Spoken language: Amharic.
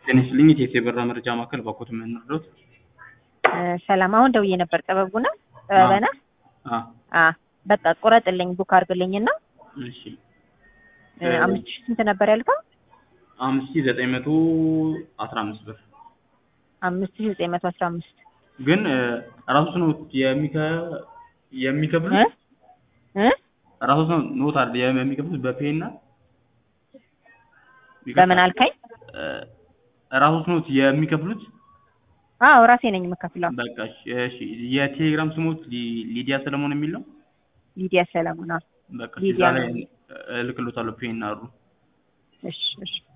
ጤና ይስጥልኝ የቴቴ ብራ መረጃ ማዕከል ባኮት የምንረዳት ሰላም አሁን ደውዬ ነበር። ጥበቡ ነው ጥበበ ነህ? አ በቃ ቁረጥልኝ ቡክ አድርግልኝና እሺ አምስት ሺህ ስንት ነበር ያልከው? አምስት ሺህ ዘጠኝ መቶ አስራ አምስት ብር አምስት ሺህ ዘጠኝ መቶ አስራ አምስት ግን ራሱ ነው የሚከ የሚከፍሉት እ እ ራሱ ነው ኖት አይደል የሚከፍሉት በፔ እና በምን አልከኝ? ራሱ ነው የሚከፍሉት አዎ ራሴ ነኝ የምከፍለው። በቃ እሺ የቴሌግራም ስሞት ሊዲያ ሰለሞን የሚል ነው። ሊዲያ ሰለሞን። አዎ በቃ ሊዲያ እዛ ላይ ነው። እልክሎታለሁ ፔ እና ሩ እሺ እሺ